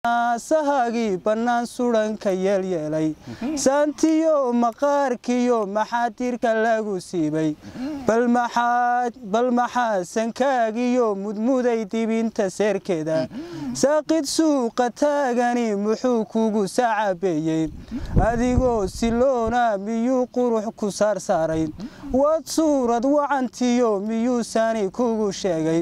sahagii bannaan sudanka yeelyeelay saantiyo maqaarkiyo maxaadirka lagu siibay bal maxaa sankaagiyo mudmuday dibinta seerkeeda saaqid suuqa taagani muxuu kugu sacabeeyey adigoo siloona miyuu qurux ku saarsaaray wad suurad wacantiyo miyuusani kugu sheegay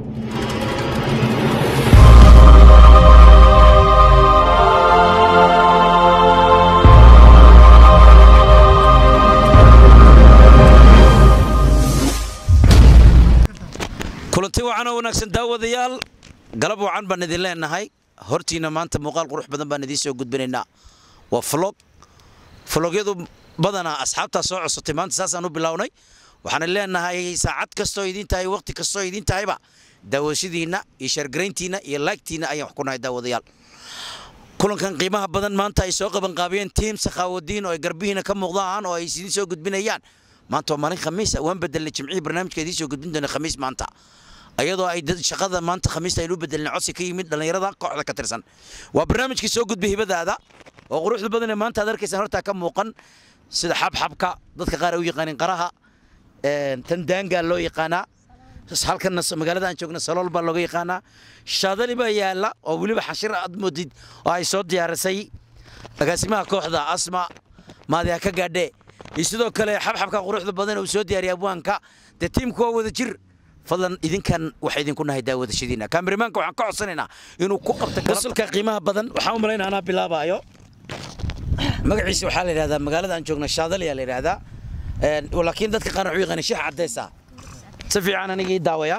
kulanti wacan oo wanaagsan daawadayaal galab wacan baan idin leenahay hortiina maanta muuqaal qurux badan baan idiin soo gudbinaynaa waa flog flogyadu badanaa asxaabtaa soo cosotay maanta saasaan u bilownay waxaan leenahay saacad kastoo idiin tahay waqti kastoo idiin tahayba daawashadiinna iyo shargarayntiinna iyo laagtiinna ayaan wax ku nahay daawadayaal kulankan qiimaha badan maanta ay soo qabanqaabiyeen tiim sakhaawadiin oo ay garbihiina ka muuqdaan oo ay idiin soo gudbinayaan maanta waa maalin khamiis waan bedelnay jimcihii barnaamijka idiin soo gudbin doona khamiis maanta ayadoo ay shaqada maanta khamiista aynu bedelnay codsi ka yimid dhallinyarada kooxda ka tirsan waa barnaamijkii soo gudbay hibadaada oo quruxda badan ee maanta aad arkaysaan hortaa ka muuqan sida xabxabka dadka qaar ay u yaqaaniin qaraha tandaangaa loo yaqaanaa halkan magaalada aan joogna salool baa looga yaqaanaa shaadali baa yaala oo weliba xashir aad moodid oo ay soo diyaarisay agaasimaha kooxda asma maadiha ka gaadhe iyo sidoo kale xabxabka quruxda badan uu soo diyaariyay abwaanka dee tiimku waa wada jir fadlan idinkan waxa idinku nahay daawadashadiina kaamirimaanka waxaan ka codsanaynaa inuu ku qabto wasulka qiimaha badan waxaan u malaynaa anaa bilaabaayo magaciisa waxaa la yidhahdaa magaalada aan joogna shaadaliyaa la yidhahdaa laakiin dadka qaar wuxuu yaqaanay sheekh cadeysa si fiican anigii daawaya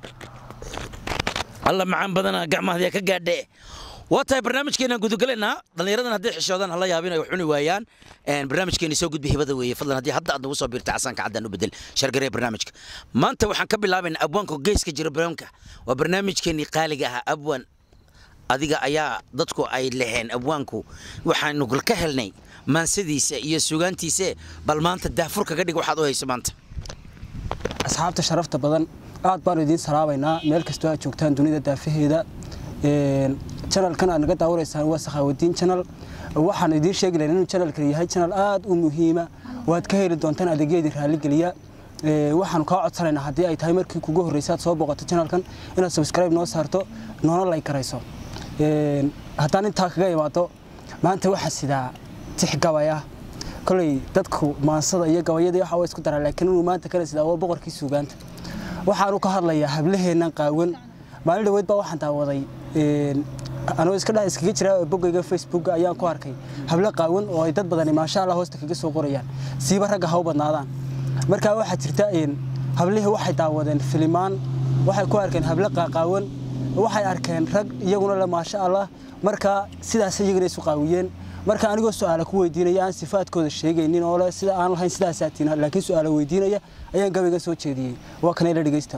alla macaan badana gacmahadiya ka gaadhe waa tahay barnaamijkeenaan gudugalaynaa dhallinyaradan hadday xishoodaan hala yaabin ay cuni waayaan barnaamijkeeni soo gudbi hibada weeye fadlan haddii hadda aad nagu soo biirta casaanka caddaan u bedel shargaree barnaamijka maanta waxaan ka bilaabaynaa abwaanka geeska jira barnaamijka waa barnaamijkeenii qaaliga ahaa abwaan adiga ayaa dadku ay leheen abwaanku waxaanu ka helnay maansadiisa iyo sugaantiise bal maanta daafur kaga dhig waxaad u hayso maanta asxaabta sharafta badan aad baanu idiin salaabaynaa meel kastoo aad joogtaan dunida daafaheeda janalkan aad naga daawanaysaan waa sakhaawadiin janal waxaan idiin sheegi lahayn inuu janalkan yahay janal aad u muhiima waad ka heli doontaan adeegyadii raalligeliya waxaanu kaa codsanaynaa haddii ay tahay markii kugu horreysay aad soo booqato janalkan inaad subscribe noo saarto noona lay karayso haddaan intaa kaga imaado maanta waxaa sidaa tix gabaya koley dadku maansada iyo gabayadii waxa waa isku daraa laakiin inuu maanta kala sidaa waa boqorkii suugaanta waxaanu ka hadlayaa hablaheennan qaawan maalin dhaweyd baa waxaan daawaday anoo iska dhex iskaga jira boggayga facebook ayaan ku arkay hablo qaawan oo ay dad badani maasha allah hoosta kaga soo qorayaan siiba ragga ha u badnaadaan markaa waxaa jirta hablihii waxay daawadeen filimaan waxay ku arkeen hablo qaaqaawan waxay arkeen rag iyaguna le maasha allah markaa sidaas iyagana isu qaawiyeen marka anigoo su-aala ku weydiinaya aan sifaadkooda sheegaynin oo le sida aan lahayn sidaasaatiin laakiin su-aala weydiinaya ayaan gabayga soo jeediyey waa kana ila dhegeysta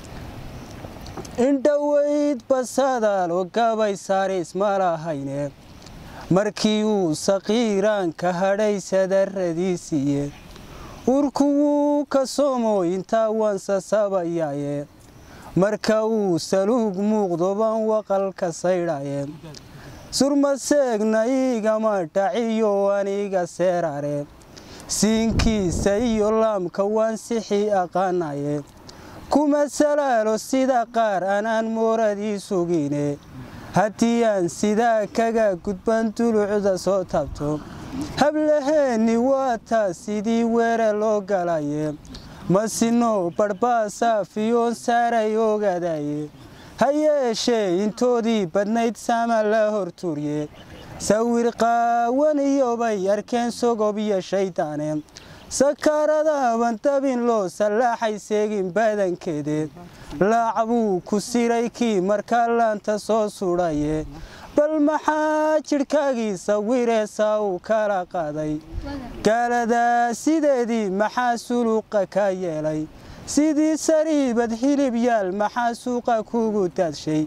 indhoweyd basadaal oo gabay saaris ma lahayne markii uu saqiiraan ka hadhay sadarradiisiiye urku wuu ka somo intaa waan sasabayaaye marka uu saluug muuqdo baan waqalka saydhaye surmaseegna igama dhaciyo aniga seerare siinkiisa iyo laamka waan sixii aqaanaye kuma salaalo sida qaar anaan mooradii sugine haddii aan sidaa kaga gudban dulucda soo taabto hablaheenni waa taa sidii weere loo galaye masino badhbaasafiyoon saaray ogadaye ha yeeshee intoodii badnayd saama la hortuurye sawir qaawan iyobay arkeen sogob iyo shaydaane sakaaradaban dabin loo sallaaxay seegin badankeede laacbuu ku siray kii markaa laanta soo sudhaye bal maxaa jidhkaagii sawireesaa uu kala qaaday gaaladaa sideedii maxaa suluqa ka yeelay sidii sariibad hilib yaal maxaa suuqa kugu daadshay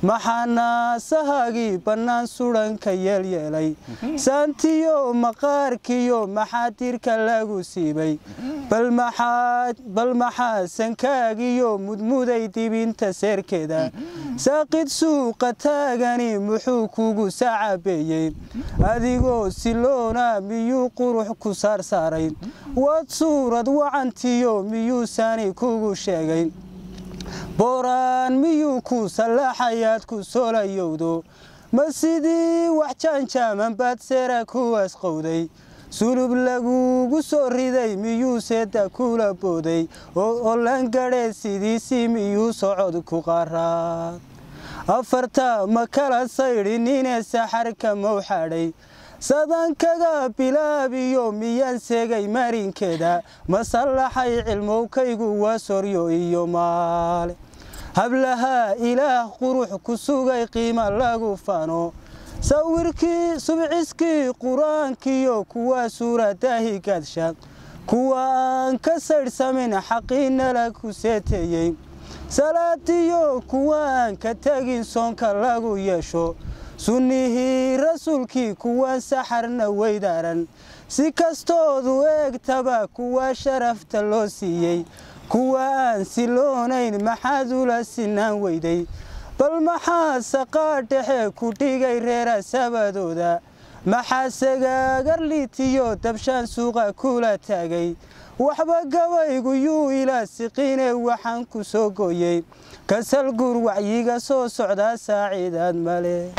maxaa naasahaagii bannaan sudanka yeelyeelay saantiyo maqaarkiyo maxaa dirka lagu siibay bal maxaa sankaagiyo mudmuday dibinta seerkeeda saaqid suuqa taagani muxuu kugu sacabeeyey adigoo siloona miyuu qurux ku saarsaaray waad suurad wacantiyo miyuusani kugu sheegay booraan miyuu ku sallaaxayaad ku soolayowdo ma sidii wax jaanjaaman baad seera kuwaas qowday sulub lagugu soo riday miyuu seeda kula booday oo olangadhee sidiisii miyuu socod ku qaraad afarta ma kala saydhinine saxarka mawxadhay sadankaga bilaabiyo miyaan seegay marinkeeda ma sallaxay cilmowkaygu waa soryo iyo maale hablahaa ilaah qurux ku sugay qiima lagu fano sawirkii subciskii qur-aankiyo kuwa suuradaahi gadsha kuwa aan ka saydhsamin xaqiinala ku seeteeyey salaadiyo kuwa aan ka tegin soonka lagu yeesho sunnihii rasuulkii kuwa saxarna weydaaran si kastoodu eegtaba kuwa sharafta loo siiyey kuwa aan siloonayn maxaad ula sinaan weyday bal maxaa saqaa dhexe ku dhigay reera sabadooda maxaa sagaagarlitiyo dabshaan suuqa kula taagay waxba gabaygu yuu ilaa siqiine waxaan ku soo gooyey kasal guur wacyiga soo socdaa saaciidaad male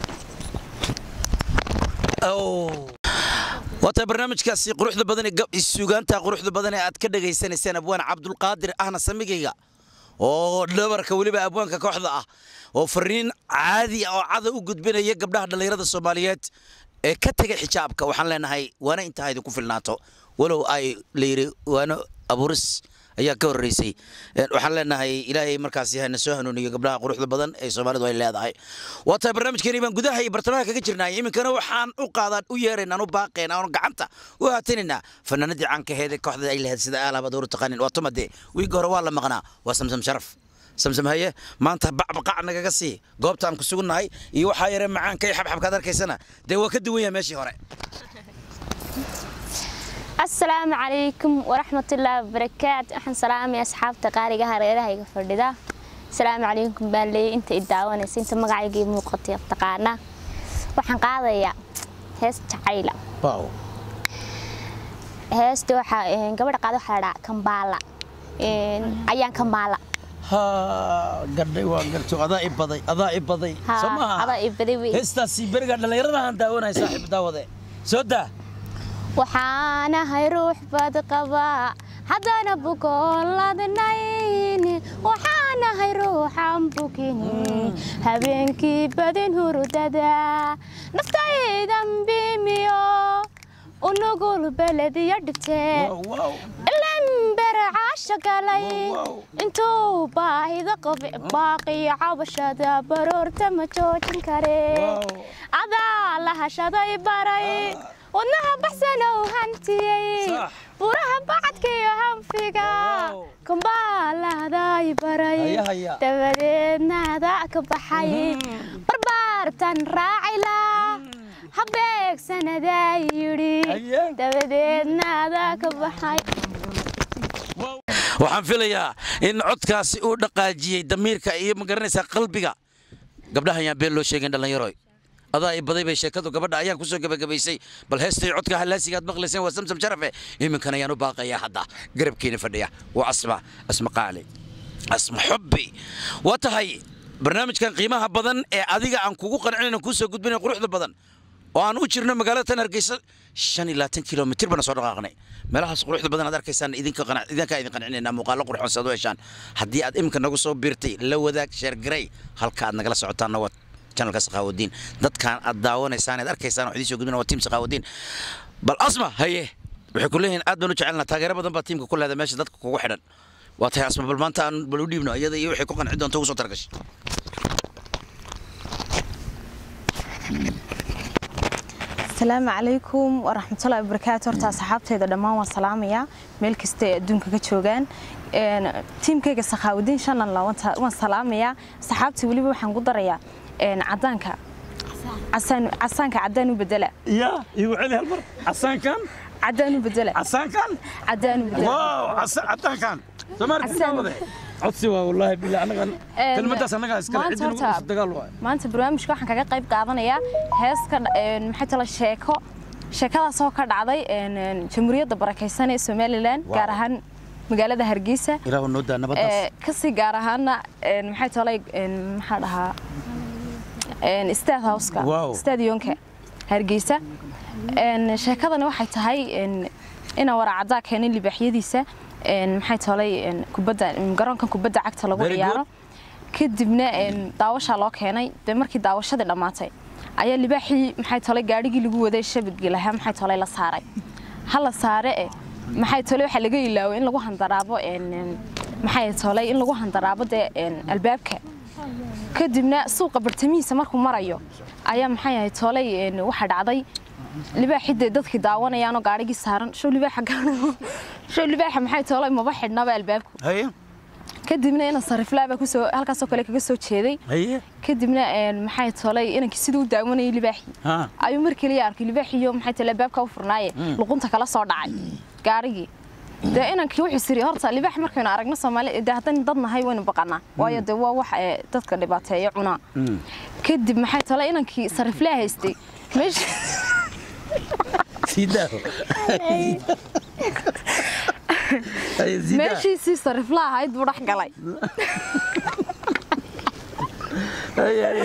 waata barnaamijkaasi quruxda badan ee suugaanta quruxda badan ee aad ka dhagaysanayseen abwaan cabdulqaadir ahna samigayga oo dhabarka weliba abwaanka kooxda ah oo fariin caadi oo cada u gudbinaya gabdhaha dhallinyarada soomaaliyeed ee ka tegay xijaabka waxaan leenahay waana intaa idinku filnaato walow ay layidhi waano abuuris ayaa ka horreysay waxaan leenahay ilaahay markaasi hana soo hanuuniyo gabdhaha quruxda badan ee soomaalidu ay leedahay waa tahay barnaamijkeeni baan gudaha iyo bartamaha kaga jirnay iminkana waxaan u qaadaan u yeeraynaan u baaqaynaa oon gacanta u haatinaynaa fanaanadii caankaheeda kooxda ay lahayd sida aalabaad hore taqaanin waa tumade wiigga hore waa la maqnaa waa samsam sharaf samsam haye maanta bacbaqac nagaga sii goobta aan ku sugunnahay iyo waxaa yare macaanka iyo xabxabkaad arkaysana dee waa ka duwan yahay meeshii hore asalaamu calaykum waraxmatullaahi wabarakaatu waxaan salaamaya asxaabta qaaliga hareerahayga fadhida asalaamu calaykum baan leeyay inta i daawanaysa inta magacayga ii muuqatay taqaana waxaan qaadayaa hees jacayla heesta waxaa gabadha qaada waxaa la dhahaa kambaala ayaan kambaala gadhay waa garto adaa i baday adaa i baday soo maaha adaa i baday wey heestaasi beriga dhallinyaradahan daawanaya saaxiib daawade soo daa waxaanahay ruux bad qabaa haddana bukoon ladnayn waxaanahay ruuxan bukin habeenkii badin hurdada naftaydan biimiyo unugul belediyo dhigtee ilanbere caasha galay intuu baahida qabe baaqiyo cabashada baroorta ma joojin kare adaa la hashaday baray wadnaha baxsanow hantiyey buraha bacadkiyo hanfiga kumbaalahday baray dabadeedna adaa ka baxay barbaartan raacila habeegsanadaa yidhi dabadeedna adaa ka baxay waxaan filayaa in codkaasi uu dhaqaajiyey damiirka iyo magaranaysaa qalbiga gabdhaha ayaan been loo sheegayn dhallinyaroy adaa i baday bay sheekadu gabadha ayaan kusoo gebagabaysay bal heestay codka hallaasigaad maqlayseen waa samsam sharafe iminkan ayaan u baaqayaa hadda garabkiina fadhiya waa asma asma qaali asma xubbi waa tahay barnaamijkan qiimaha badan ee adiga aan kugu qancinayna kuu soo gudbinay quruxda badan oo aan u jirno magaalada tan hargeysa shan iyo labaatan kilomitir bana soo dhaqaaqnay meelahaas quruxda badan aad arkaysaan idinka idinkaa idin qancinaynaa muuqaalo qurxoon saad u heshaan haddii aad iminka nagu soo biirtay la wadaag sheergarey halka aad nagala socotaanna waa channelka saqaawadiin dadkaan aad daawanaysaan aad arkaysaan wax idiin soo gudbina waa tiim saqaawadiin bal asma haye waxay ku leeyihiin aad baan u jecelnaa taageero badan baa tiimka ku leeda meesha dadka kugu xidhan waa tahay asma bal maanta aan bal u dhiibno iyada iyo waxay ku qanci doonta ugu soo targashay asalaamu calaykum waraxmatullahi wabarakaatu horta asxaabteyda dhammaan waan salaamayaa meel kasta ay adduunka ka joogaan Een, tiimkayga sakhaawadiin shanan laawanta waan salaamayaa asxaabta weliba waxaan ku darayaa een, cadaanka casaan- casaanka cadaan u bedela ya igu celi hal mar casaankan cadaan u bedela casaankan cadaan u bedela waaw cadaankan Casaan. somaarkawade codsi waa wallaahi bilaa anagan Een, kelmadaas annagaa iskale maanta cidina horta- ugu dagaal waay maanta barnaamijka waxaan kaga qayb qaadanayaa heeska een, maxay tala sheeko sheekadaas oo ka dhacday een, een, jamhuuriyadda barakaysan ee somalilan Wow. gaar ahaan magaalada hargeysa ilaahu noo daa nabadaas Ee, kasii gaar ahaana een, maxay tolay een, maxaa dhahaa een, state houseka Wow. stadionka hargeysa Een, sheekadani waxay tahay een, ina waracaddaa keenay libaaxyadiisa een, maxay tolay een, kubadda garoonkan kubadda cagta lagu Very ciyaaro kadibna een, daawashaa loo keenay dee markii daawashadii dhammaatay ayaa libaaxii maxay tolay gaadhigii lagu waday shabadgii lahaa maxay tolay la saaray ha la saare eh maxay tolay waxaa laga ilaaway in lagu handaraabo een, een, maxay tolay in lagu handaraabo dee een, albaabka kadibna suuqa bartamihiisa markuu marayo ayaa maxay ahayd tolay een, waxaa dhacday libaaxii dee dadkii daawanayaanoo gaadhigii saaran show libaaxa gaadhiga show libaaxa maxay tolay maba xidhnaba albaabku haye kadibna ina sariflaaba kusoo halkaasoo kale kaga soo jeeday haye kadibna een, maxay tolay inankii siduu u daawanayay libaaxii ha ayuu mar keliya arkay libaaxiyo maxay tolay albaabka u furnaaye luqunta kala soo dhacay gaarigii dee inankii wuxuu siri horta libaax markaynu aragno soomaali dee haddaynu dad nahay waynu baqanaa waayo dee waa wax ee dadka dhibaateeya cunaa kadib maxay tolay inankii sariflaa haystay meesha sii daaho haye sii daa meeshiisii sarifla ahayd buu dhex galay haye haye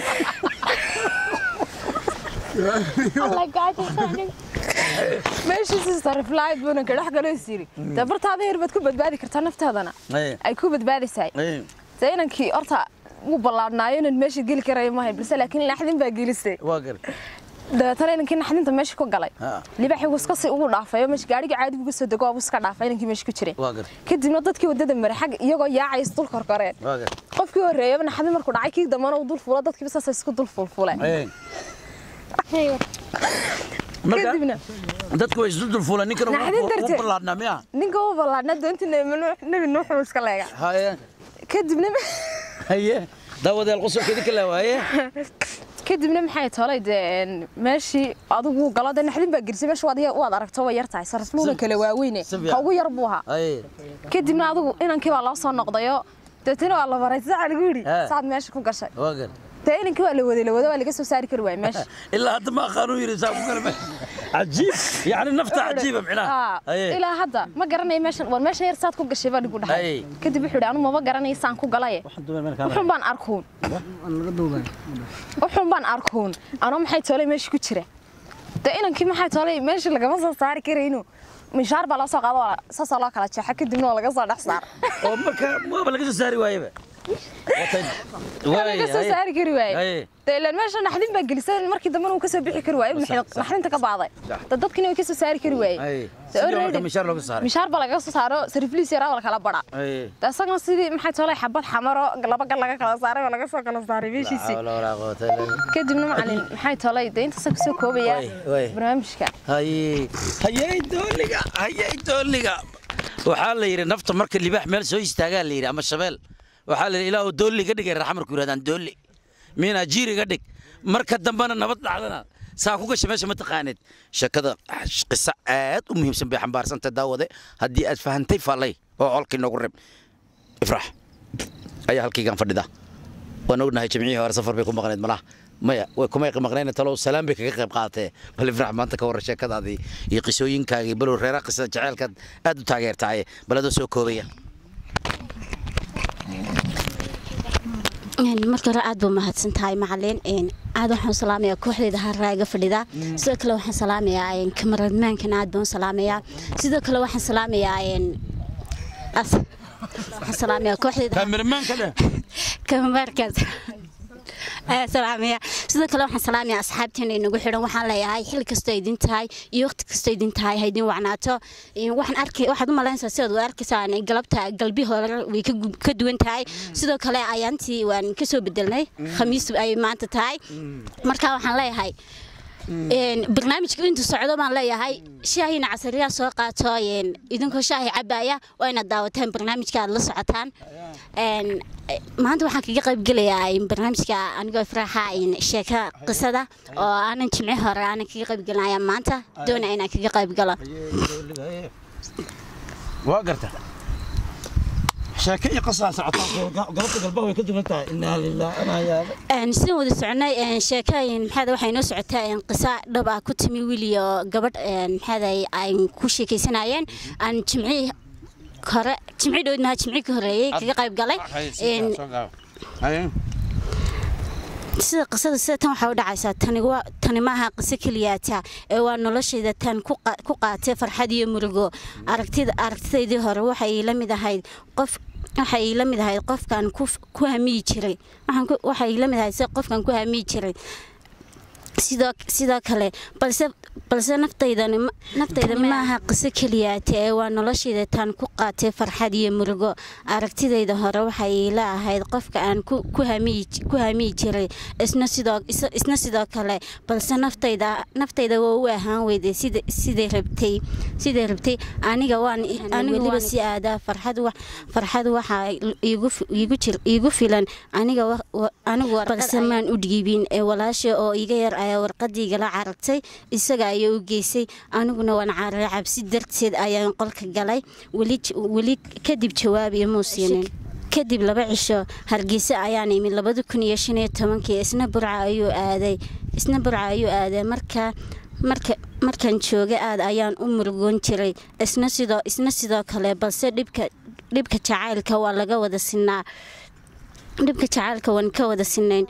meeshiisii sarifla ahayd buu inanka dhex galay siri dee bartaada yar baad ku badbaadi kartaa naftaadana haye ay ku badbaadaysaay haye dee inankii horta wuu ballaadhnaayo inaan meesha geli karayo mahay balse laakiin naxdin baa gelisay waa gar dabeetana inankii naxdinta meesha ku galay Ha. libaaxii wuu iska sii ugu dhaafay oo meesha gaadhigii caadigu uga soo dego waabuu iska dhaafay inankii meesha ku jiray waa gar kadibna dadkii waddada maray xag iyagoo yaacay isdul korkoreen waa gar qofkii horreeyaba naxdin markuu dhacay kii dambana uu dul fuula dadkiiba saasay isku dul fulfuleen haye marka kadibna dadku way isu dulfuulaan ninkana Naxdin darteed. u ballaadhnaa miya ninka u ballaadhna doontii nebi nuuxuu iska leega haye kadibna haye daawadeel qosolkeedi ka laawaye kadibna maxay tolay dee een, meeshii adigu galo dee naxdin baa gelisay meesha waad ya- waad aragto way yar tahay sarasluuna kale waaweyne si fiican. ka ugu yar buu ahaa haye kadibna adigu inankii baa loo soo noqdayo deetana waa la baray saca lagu yidhi Ha. saad meesha ku gashay waa gar dee inankii waa la waday la wada waa laga soo saari kari waaya meesha ilaa hadda ma aqaanu yiri saa ku kala cajiib yani nafta cajiiba micnaha Aa, haye ilaa hadda ma garanayo meeshan war meeshan yar saad ku gashay baa dhigu dhahay Hay. kadib wuxuu yidhi anu maba garanayo saan ku galaye wuxuun baan arkuun wuxuun baan arkuun anoo maxay toolay meesha ku jira dee inankii maxay toolay meesha lagama soo saari karayno mishaar baa loo soo qaado waa saasaa loo kala jeexa kadibna waa laga soo dhex saara oo marka waaba laga soo saari waayeba waa laga soo saari kari waaye haye dee ilaan meesha naxdin baa gelisay markii dambena uu ka soo bixi kari waaye naxdinta ka baaday dee dadkina way ka soo saari kari waaye haye Dee sidii marka already- mishaar looga saaray mishaar baa laga soo saaro sarifliis yaraa waa la kala bara haye dee isagana sidii maxay toolay xabad xamaro laba gal laga kala saaray waa laga soo kala saaray meeshiisii xawla walaa quwata illa billah kadibna macalin maxay toolay dee intaasa kusoo koobaya Way, way. barnaamijka haye hayey dooliga hayey dooliga waxaa la yidhi nafta marka libaax meel soo istaagaa la yidhi ama shabeel waxaa la yidhi ilaahu doolli ga dhigay raxmarku yidhahdaan doolli miinaa jiiri ga dhig marka dambena nabad dhacdana saa ku gasha meesha ma taqaanid sheekada qiso aad u muhiimsan bay xambaarsantahay daawade haddii aad fahantay faallay oo colkii noogu rib ifrax ayaa halkaygaan fadhida waan ognahay jimcihii hore safar bay ku maqnayd malaha maya way kumay maqnayn talow salaam bay kaga qayb qaadatee bal ifrax maanta ka warran sheekadaadii iyo qisooyinkaagii balow reeraha qisada jaceylkaad aad u taageertahay bal adoo soo koobaya marka hore aad baa mahadsan tahay macalin aad waxaan salaamayaa kooxdeeda haraaga fadhida sidoo kale waxaan salaamayaa kamaradmaankan aad baan u salaamayaa sidoo kale waxaan salaamayaa as- waxaan salaamayaa kooxdeeda kaamiramaanka dheh kamarkaas ayaa salaamaya sidoo kale waxaan salaamaya asxaabteena inagu xidhan waxaan leeyahay xil kastoo idin tahay iyo waqti kastoo idin tahay ha idin wacnaato waxaan arkay waxaad u malaynaysaa sidaad u arkaysaan galabta galbi hore way ka gu- ka duwan tahay sidoo kale ayaantii waan kasoo bedelnay khamiis ay maanta tahay marka waxaan leeyahay een, barnaamijka intuu socdo baan leeyahay shaahina casariyaa soo qaato een, idinkoo shaahi cabaya waa inaad daawataan barnaamijka aad la socotaan Een, eh, maanta waxaan kaga qaybgelayaa in barnaamijka anigoo ifraaxa in sheeka qisada oo aanan jimci hore aanan kaga qaybgelinaya maanta doona inaan kaga qaybgalo waa garta sheeke iyo qasaa socotaa galabta galba way ka duwan tahay inaa lilah anaa yaaba Een, sidaan wada soconay een, sheekooyin maxaada waxay noo socotaa een, qisa dhab ah ku timi wiil iyo gabadh een, maxaada ay ku sheekaysanayeen aan jimci hore jimci dhowd maha jimci ka horeeyey kaga qayb galay Een, sida qisada sida tan waxaa u dhacaysaa tani waa tani maaha qiso keliyaata ee waa noloshayda tan ku qa- ku qaatay farxad iyo murugo aragtida aragtidaydii hore waxay la mid ahayd qof waxay la mid ahayd qofkan ku ku hamiyi jiray waxaan ku- waxay la mid ahayd sida qofkan ku hamiyi jiray sidoo sidoo kale balse balse naftaydani ma- naftayda maaha qiso keliyaate ee waa noloshayda tan ku qaatay farxad iyo murugo aragtidayda hore waxay ila ahayd qofka aan ku ku hamiyi ku hamiyi jiray isna sidoo is- isna sidoo kale balse naftayda naftayda waa u ahaan weyday sida siday rabtay siday rabtay aniga waan aniga weliba si aadaa farxad wax farxad waxaa iigu fi- iigu jir iigu filan aniga wa- wa- anigu balse maan u dhiibin ee walaasha oo iga yar ayaa warqadiigala carartay isaga ayaa u geysay aniguna waan cararay cabsi darteed ayaan qolka galay weli j- weli kadib jawaab imuu siinin kadib laba cisho hargeysa ayaan imid labada kun iyo shan iyo tobankii isna burca ayuu aaday isna burca ayuu aaday markaa marka markaan joogay aad ayaan u murugoon jiray isna sidoo isna sidoo kale balse dhibka dhibka jacaylka waa laga wada sinaa dhibka jacaylka waan ka wada sinayn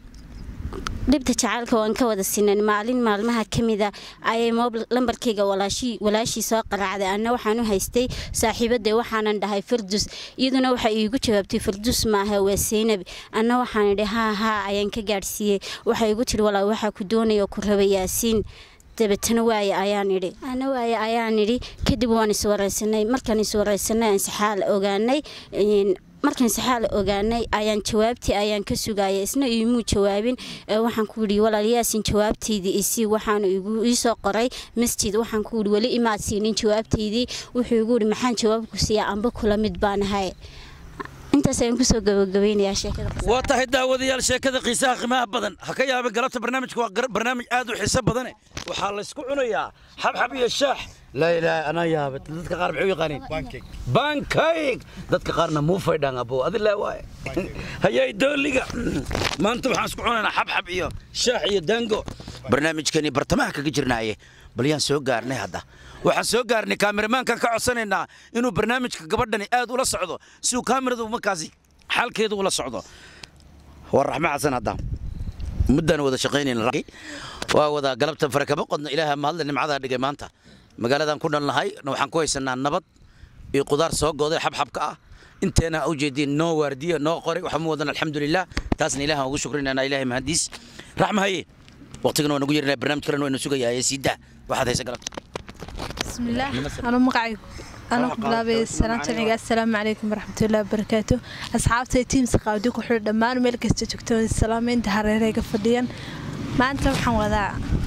dhibta jacaylka waan ka wada sinayn maalin maalmaha ka mida ayay moob lambarkayga walaashii walaashii soo qaraacday anna waxaan u haystay saaxiibadee waxaanan dhahay fardus iyaduna waxay iigu jawaabtay fardus maaha waa seynab anna waxaan idhi haa haa ayaan ka gaadhsiiyey waxay igu tiri walaa waxaa ku doonaya ku raba yaasiin dabeetana waaye ayaan idhi ana waaye ayaan idhi kadib waan iswaraysanay markaan iswaraysanay aan saxaal ogaanay een, markaan saxaal ogaanay ayaan jawaabtii ayaan ka sugayay isna iimuu jawaabin ee waxaan ku yidhi walaalyaasin jawaabtaydii isii waxaan igu iisoo qoray masjid waxaan ku yidhi weli imaad siinin jawaabtaydii wuxuu igu yidhi maxaan jawaabku siiyaa amba kula mid baan ahay intaas ayaan kusoo gabagabeynayaa sheekada waa tahay daawadayaal sheekada qiisaha qiimaha badan ha ka yaabin galabta barnaamijka waa gar- barnaamij aad u xiiso badane waxaa laysku cunayaa xabxab iyo shaax laa ilaaha anaa yaabay dadka qaar maxay u yaqaaniin bankayg dadka qaarna muufay dhaan abo adilaa waaye hayay dooliga maanta waxaan isku cunaynaa xabxab iyo shaax iyo daango barnaamijkani bartamaha kaga jirnaaye bal yaan soo gaarnay hadda waxaan soo gaarnay kaameramankan ka codsanaynaa inuu barnaamijka gabadhani aad ula socdo si uu kaamiradu markaasi xaalkeedu ula socdo waa raxme xasan hadda muddaan wada shaqaynayna waa wada galabta farakama qodna ilaaha mahadle nimcadaa dhigay maanta magaaladan ku dhalnahay waxaan ku haysanaa nabad iyo qudaar soo gooday xabxabka ah inteena u jeediin noo waardiya noo qoray waxaa mu wadan alxamdulilah taasna ilaah ugu shukrinayna ilaahay mahadiis raxma haye waqtigana waa nagu yerinaya barnaamij kalena waynu sugayaa ee siidaa waxaad haysa galabta بسم الله أنا مقعي أنا قبلابي السلام عليكم السلام عليكم ورحمة الله وبركاته أصحابتي تيم سقاودي كحول دمان ميل كستو تكتون السلام انت هريري قفديان ما أنت وحن وذا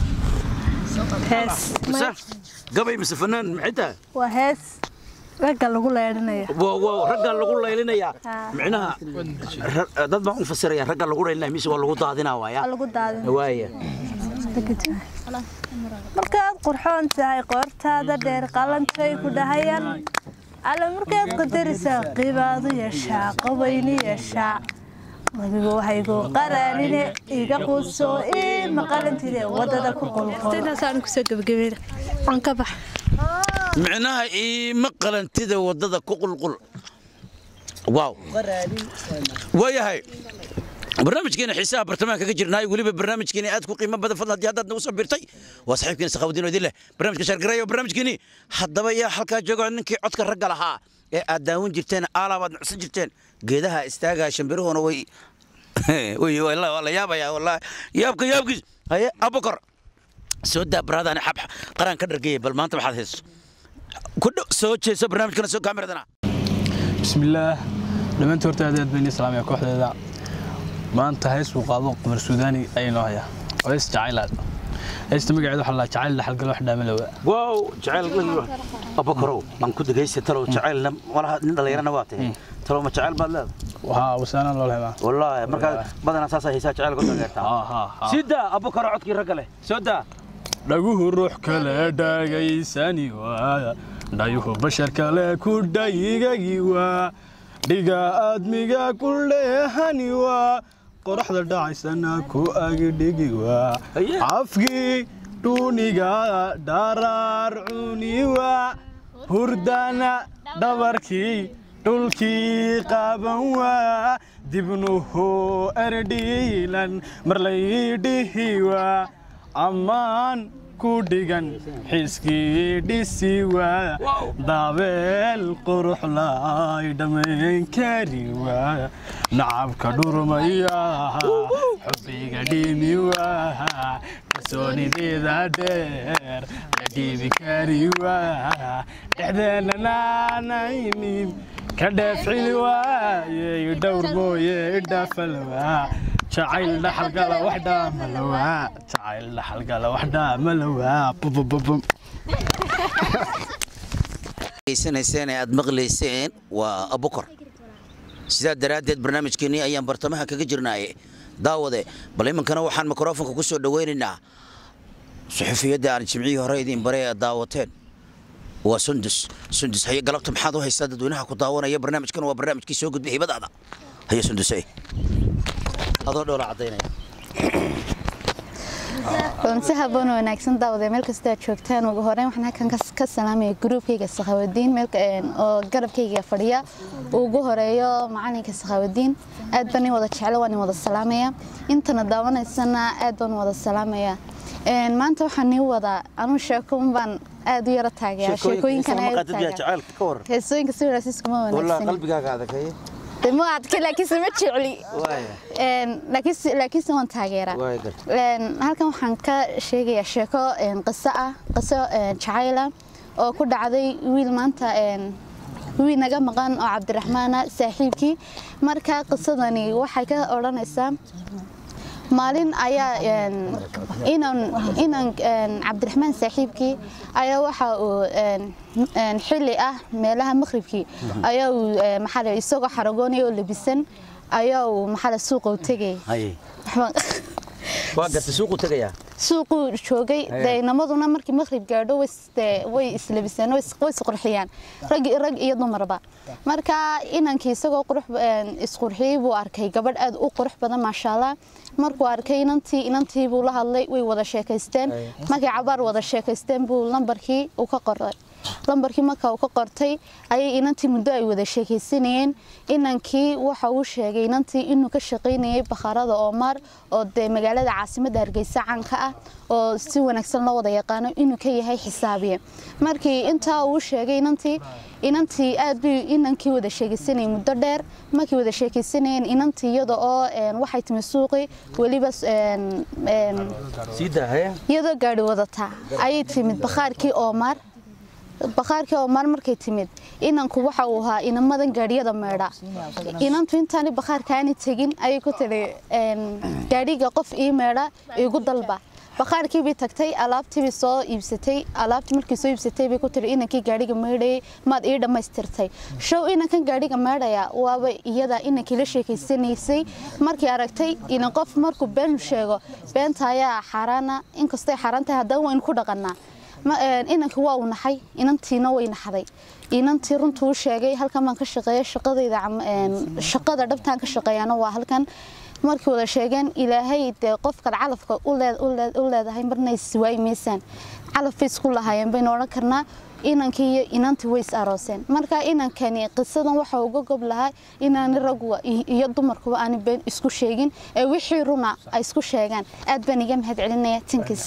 هاس gabay mise fanaan maxay tahay وهاس رجع لغو ليرنيا waa waa raggaa lagu laylinayaa micnaha ra- dad baan u fasiraya raggaa lagu laylinaya mise waa lagu daadinaa waaya لغو دادن waaya markaad qurxoon tahay qoortaada dheer qalantay ku dhahayaan alla markaad qadarisaa qiibaadu yeeshaa qabayni yeeshaa wabigu waxaygu qaraanine iga quuso ii maqalantide wadada ku qulqultaasaan kusoo gabagabeyn aan ka bax micnaha iima qalantida waddada ku qulqul waaw waayahay barnaamijkeena xiisaha bartamaha kaga jirnaay weliba barnaamijkeena aad ku qiimo badan fadlan haddii haddaad nagu soo birtay waa saaxiibkeena sakhaawadiin oo idin leh barnaamijka shaargareeya barnaamijkeeni haddaba yaa halkaa jooga ninkii codka ragga lahaa ee aad daawan jirteen aalabaad nucsan jirteen geedaha istaagaa shambiruhuna way way waa la yaabaya wallaahi yaabka yaabkiis haye abukar soo daa baraadaan xab qaraan ka dhargeeyay bal maanta waxaad hayso ku dhow soo jeeso barnaamijkana soo kaameradana bismillaah dhammaantii horta aad aad bayn islaamiya kooxdeeda maanta hees uu qaado qamar suudaani ayay noo hayaa oo hees jacaylaad heesta magaceeda waxaa la jacayl dhaxalgal wax dhaamalowa wow jacayl abakarow aan ku degaysa talow jacaylna malaha nin dhallinyarana waa tahay talow ma jacayl baad leedahay waxaa wasaanaan loo leemaa wallaahi markaa badanaa saasaa haysaa jacayl ku taageertaa ha ha ha sii daa abakaro codkii ragga leh soo daa dhaguhu ruux kale dhagaysani waa dhayuhu bashar kale ku dhayigagi waa dhiga aadmiga ku leehani waa qoraxda dhacaysana ku agidhigi waa Aye. afkii dhuuniga dharaar cuni waa hurdana dhabarkii dhulkii qaaban waa dibnuhu erdhiilan marlaydhihi waa ammaan ku dhigan xiskii dhisi waa daabeel qurux laay dhammayn kari waa nacabka dhurmaya xubbiga dhimi waa kalsoonideeda dheer la dhiibi kari waa dhexdeena naanaynin ka dheefcili waayey dhowr mooye idhaafal waa jacayl dhaxalgala wax dhaamalawaa jacayl dhaxalgala wax dhaamalawaa bubububum geysanayseen ee aad maqlayseen waa abukar sidaa daraaddeed barnaamijkeennii ayaan bartamaha kaga jirnaaye daawade bal iminkana waxaan mikrofonka ku soo dhowaynaynaa suxufiyadda aan jimcihii hore idin baray ee daawateen waa sundus sundus haye galabta maxaad u haysaa dadweynaha ku daawanaya barnaamijkan waa barnaamijkii soo gudbay hibadaada haye sundusey adoo dhoola caddaynaya si haboon oo wanaagsan daawade meel kasta aad joogtaan ugu horeyn waxaan halkan kas- ka salaamaya gruubkayga sakhawadiin meel oo garabkayga fadhiya uu ugu horeeyo macalinka sakhawadiin aad baan in wada jeclo waan in wada salaamaya intana daawanaysana aad baan u wada salaamaya Een, maanta waxaan nii wadaa anuu sheeko un baan aad u yara taageera sheekooyinkan aad u taageera jacaylka ka waran heesooyinka si wanaagsan iskuma wallah wanaagsan qalbigaaga adagay ma adka laakiinse ma jecli waaya Een, laakiinse laakiinse waan taageeraa waaya garta Een, halkan waxaan ka sheegayaa sheeko een, qiso ah qiso een, jacayl ah oo ku dhacday wiil maanta een, wiil naga maqan oo cabdiraxmaana saaxiibkii marka qisadani waxay ka odhanaysaa maalin ayaa een, inan inan een, cabdiraxmaan saaxiibkii ayaa waxa uu een, een, xilli ah meelaha maqribkii ayaa uu ee, maxaa la yidhi, isagoo xaragoonaya oo labisan ayaa uu maxaa la suuqa u tegay haye Waxbaan- waa garta suuqu tegayaa suuquu joogay dee inamaduna markii maqrib gaadho way is- dee way islabiseen way is- way isqurxiyaan rag rag iyo dumarba marka inankii isagoo qurux een, isqurxiyey buu arkay gabadh aad u qurux badan maasha allah markuu arkay inantii inantii buu la hadlay way wada sheekaysteen markay cabaar wada sheekaysteen buu lambarkii u ka qoray lambarkii marka uu ka qortay ayay inantii muddo ay wada sheekaysanayeen inankii waxa uu sheegay inantii inuu ka shaqaynayay bakhaarada Omar oo de magaalada caasimadda Hargeysa caanka ah oo si wanaagsan loo wada yaqaano inuu ka yahay xisaabiye markii intaa uu sheegay inantii inantii aad bay inankii wada sheekaysanayay muddo dheer markii wada sheekaysanayeen inantii iyada oo een, waxay timi suuqi weliba een, een, sii daa haye iyadoo gaadhi wadata ayay timid bakhaarkii Omar bakhaarkii Omar markay timid inanku waxa uu ahaa inamadan gaadhiyada meedha inantu intaani bakhaarkaani tegin ayay ku tiri een, gaadhiga qof ii meedha igu dalba bakhaarkii bay tagtay alaabtii bay soo iibsatay alaabtii markii soo iibsatay bay ku tiri inankii gaadhiga meedhayay maad ii dhammaystirtay show inankan gaadhiga meedhaya waaba iyada inankii la sheekaysanaysay markii aragtay inan qof markuu been sheego beenta ayaa xaaraana inkastay xaaraan tahay haddana waynu ku dhaqannaa ma een, inanka waa uu naxay inantiina way naxday inantii runtuu u sheegay halkan baan ka shaqeeya shaqadayda cam- een, shaqada dhabtaan ka shaqeeyana waa halkan markii wada sheegeen ilaahay dee qofkaad calafka u leed- u leed- u leedahay marna iswaayi maysaan calaf bay isku lahaayeen baynu odhan karnaa inankii iyo inantii way is arooseen marka inankani qisadan waxa uga gob lahaa inaani ragwa i- iyo dumarkuba aani been isku sheegin ee wixii runa ay isku sheegaan aad baan iga mahad celinaya tinkiis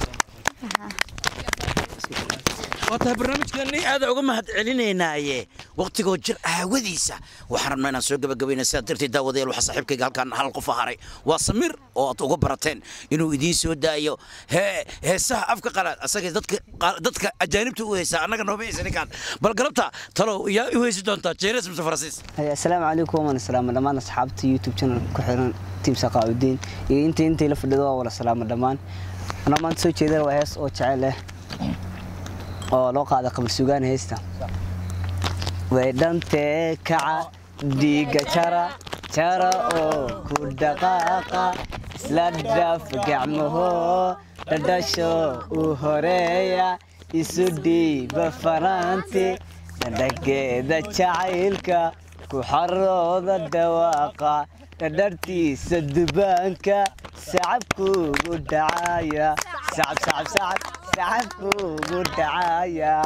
waa tahay barnaamijkeennii aada uga mahad celinaynaaye waqtigoo jir aawadiisa waxaan rabnaa inaan soo gabagabayna sidaa darteed daawadayaal waxaa saaxiibkayga halkaan hal qof haray waa samir oo aad uga barateen inuu idiin soo daayo hee heesaha afka qalaad asaga dadka dadka ajaanibta u heesaa annaga nooma heesa ninkaan bal galabta talow yaa u heesi doontaa jeenes mise faransiis asalaamu calaykum waan salaama dhammaan asxaabta youtube channel ku xiran tiim saqaaudiin iyo inta intay la fadhido waa wala salaama dhammaan anaa maanta soo jeedana waa hees oo jecel leh oo loo qaada qabar sugaan heesta way dhantee kaca dhiiga jara jara oo ku dhaqaaqa isla dhaaf gacmaho dhadhasho u horeeya isu dhiiba faraanti dhadhageeda jacaylka ku xarooda dhawaaqa dhadhartiisa dubaanka sacabkuugu dhacaya sacab sacab sacab sacabkuugu dhacaya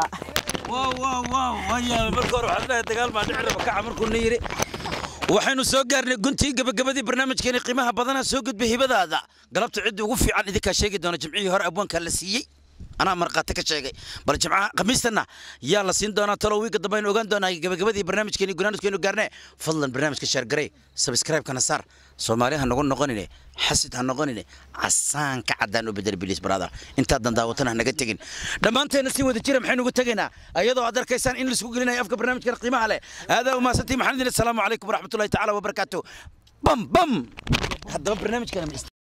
marka hore waxaad leedahay dagaal baa dhici raba kaca markuu na yidhi waxaynu soo gaarnay guntii gabagabadii barnaamijkeeni qiimaha badana soo gudbay hibadaada galabta ciddii ugu fiican idinkaa sheegi doona jimcihii hore abwaankaa la siiyey anaa markhaati ka sheegay bal jimcaha khamiistana yaa la siin doonaa talo wiiga dambe aynu ogaan doonaa gabagabadii barnaamijkeeni gunaanadkeenu gaarne fadlan barnaamijka shaargarey sabskraibkana saar soomaali ha nagu noqonine xasid ha noqonine casaanka caddaan u bedel bilis brother intaadan daawatana ha naga tegin dhammaanteena si wada jira maxaynu ugu tegaynaa ayadoo aad arkaysaan in laisku gelinayo afka barnaamijkan qiimaha leh aadaa umahadsantii maxaan idin asalaamu calaykum waraxmatullahi tacaala wabarakaatu bam bam haddaba barnaamijkan